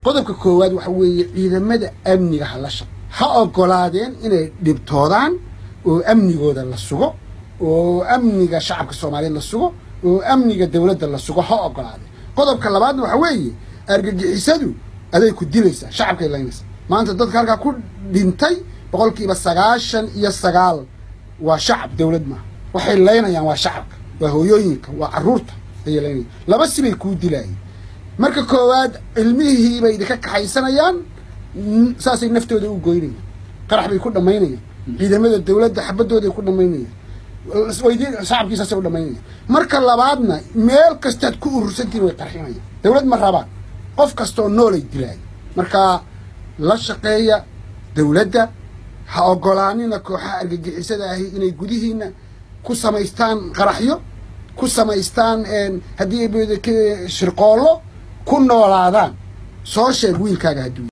qodobka koowaad waxa weeye ciidamada amniga ha la shaq ha ogolaadeen inay dhibtoodaan oo amnigooda la sugo oo amniga shacabka soomaaliyeed la sugo oo amniga dowladda la sugo ha ogolaadeen qodobka labaadna waxa weeye argagixisadu aday ku dilaysaa shacabkay laynaysaa maanta dadka halkaa ku dhintay boqolkiiba sagaashan iyo sagaal waa shacab dowlad maaha waxay laynayaan waa shacabka waa hooyooyinka waa carruurta ayay laynayaan laba sibay kuu dilaayeen marka koowaad cilmihii bay idinka kaxaysanayaan saasay naftooda u goynayaan qarax bay ku dhammaynayaan ciidamada dowladda xabadooday ku dhammaynayaan shacabkiisaasay u dhammaynayaan marka labaadna meel kastaad ku urursantiin way qarxinayaan dowlad ma rabaan qof kastaoo noolay dilaaya marka la shaqeeya dowladda ha ogolaanina kooxaha argagixisada ahi inay gudihiina ku samaystaan qaraxyo ku samaystaan haddii shirqoollo ku noolaadaan soo sheeg wiilkaaga hadduu